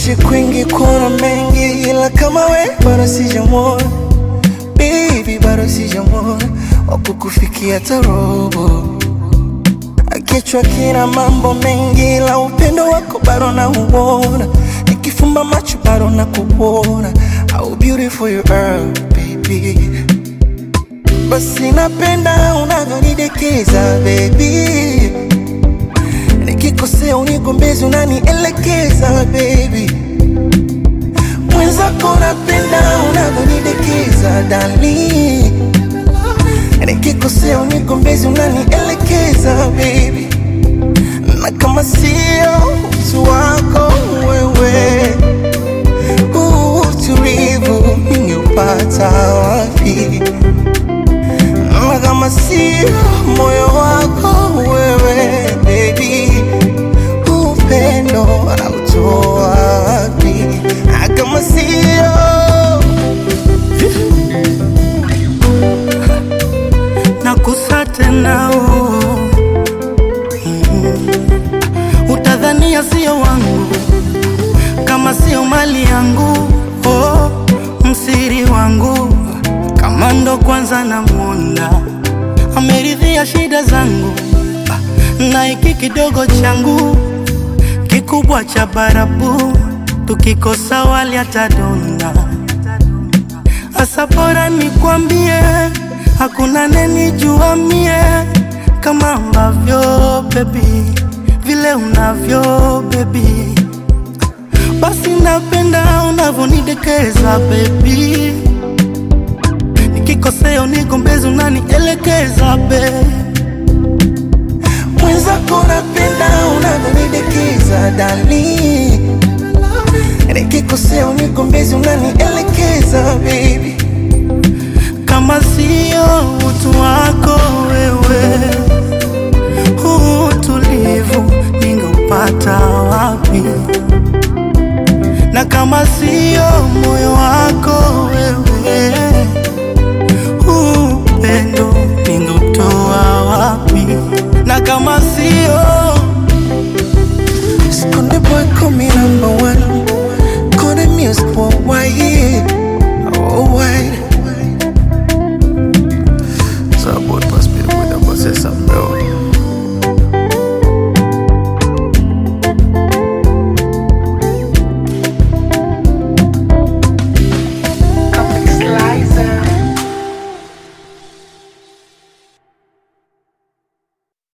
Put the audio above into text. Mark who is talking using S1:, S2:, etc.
S1: kuishi kwingi kuona mengi, ila kama we bado sijamwona baby, bado sijamwona wakukufikia tarobo. Kichwa kina mambo mengi, ila upendo wako bado nauona, nikifumba macho bado nakuona. How beautiful you are baby, basi napenda unavyonidekeza baby nikikosea unigombezi unanielekeza baby mwenzako napenda unavyonidekeza dali nikikosea unigombezi unanielekeza baby na kama sio utu wako wewe huu utulivu ningeupata wapi na kama sio moyo wako wewe baby upendo anautoa wapi na kama sio
S2: nakusa tena oh. mm. Utadhania sio wangu kama sio mali yangu oh. Msiri wangu kama ndo kwanza namwona ameridhia shida zangu na hiki kidogo changu kikubwa cha barabu, tukikosa wali atadonda. Asa bora nikwambie, hakuna nenijua mie kama ambavyo baby, vile unavyo baby, basi napenda unavyonidekeza baby, nikikosea unigombezi unanielekeza baby
S1: mwenzako napenda unavyonidekeza dali nikikosea unigombezi unanielekeza baby
S2: kama sio utu wako wewe, huu utulivu ningeupata wapi? Na kama sio moyo wako wewe, huu upendo ningeutoa wapi? Na kama sio
S1: Skonde boy call me number one